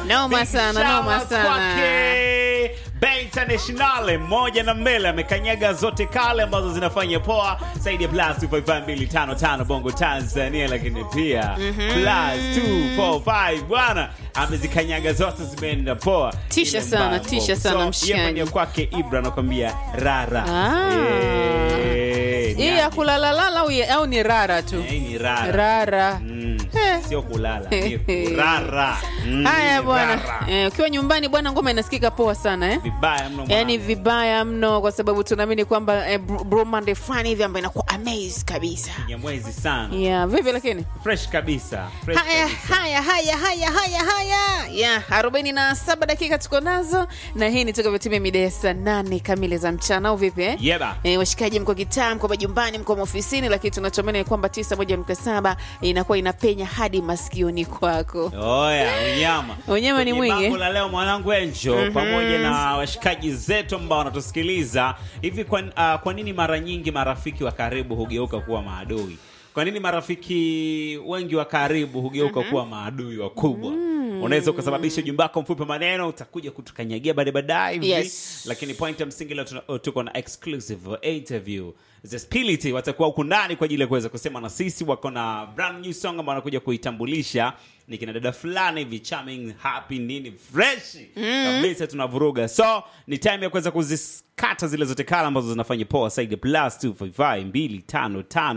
Noma Big sana, shout noma out sana. kwake. Bay Internationale moja na mbele amekanyaga zote kale ambazo zinafanya poa zaidi ya plus 255255 Bongo Tanzania, lakini pia plus 245 bwana amezikanyaga zote zimeenda poa. Tisha Ile sana, mambo. tisha sana, So, mshikaji. yeye mwenyewe kwake Ibra anakwambia rara. Ah. Eh, hii ya yani. kulalalala au, ya- au ni rara tu Eh, ni rara. rara Mm, Eh. Sio kulala, ni kurara. Mm, haya ni bwana rara. Eh, ukiwa nyumbani bwana ngoma inasikika poa sana eh? Vibaya mno yaani mwanangu. vibaya mno kwa sababu tunaamini kwamba eh, Bru- Blue Monday fulani hivi ambayo inakuwa amaze kabisa Nyamwezi sana. yeah, vipi lakini Fresh kabisa. Fresh haya kabisa. haya haya haya haya haya ya arobaini na saba dakika tuko nazo na hii ni toka vitimia mida ya saa nane kamili za mchana au vipi eh? Yeba. E, washikaji mko kitaa mko majumbani mko maofisini lakini tunachoamini ni kwamba tisa moja nukta saba inakuwa inapenya hadi masikioni kwako Oya, unyama. Unyama ni Kwenye mwingi. bango la leo mwanangu Enjo pamoja na washikaji zetu ambao wanatusikiliza hivi kwa, uh, kwa nini mara nyingi marafiki wa karibu hugeuka kuwa maadui? Kwa nini marafiki wengi wa karibu hugeuka kuwa maadui wakubwa? Unaweza ukasababisha ujumbe wako mfupi wa maneno utakuja kutukanyagia baadaye baadaye hivi. Yes. Lakini point ya msingi leo tuna- tuko na exclusive interview The Spirit watakuwa huku ndani kwa ajili ya kuweza kusema na sisi. Wako na brand new song ambao wanakuja kuitambulisha, ni kina dada fulani hivi charming, happy nini fresh kabisa, tunavuruga. So ni time ya kuweza kuzikata zile zote kala ambazo zinafanya poa saidi plus 255 255